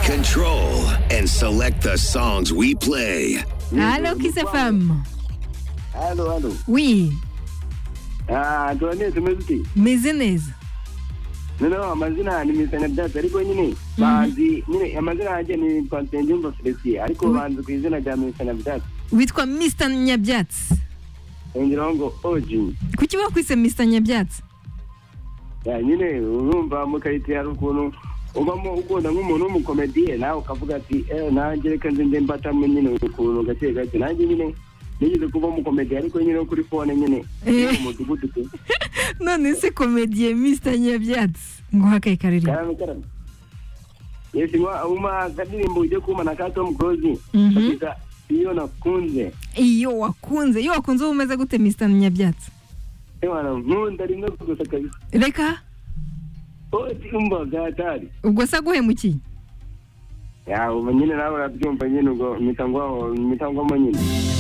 Control and select the songs we play. Allô, Kiss FM. Allô, allô. Oui, Ah, tuwane tumezuti Mezinez. noneho amazina nimisana data ariko nyine banzi nyine amazina yanjye ni kontenjumva felisi ariko banzi ku izina rya misana data witwa Mr Nyabyatsi yongeraho ngo oji kuki wakwise Mr Nyabyatsi Ya, nyine urumva mu kayiti hari ukuntu ubamo ukunda nk'umuntu w'umukomediye nawe ukavuga ati eh nanjye reka nze nze mbatamo nyine ukuntu gake gake nanjye nyine nigeze kuba umukomediye ariko nyine wo kuri fone nyine mu Eh. mudugudu pe none se komediye Mr Nyabyatsi nguha akayi karirimbo karame karame yesi mwa uma kadirimbo ujye kumana ka tom close Mhm. bakita iyo nakunze iyo wakunze iyo wakunze uba umeze gute Mr Nyabyatsi ewana nkunda rimwe gusa kabisa reka oti umva gatari ubwo se aguhemukiye yawe nyine nawe urabyumva nyine ubwo mpita ngwaho mpita ngwamo nyine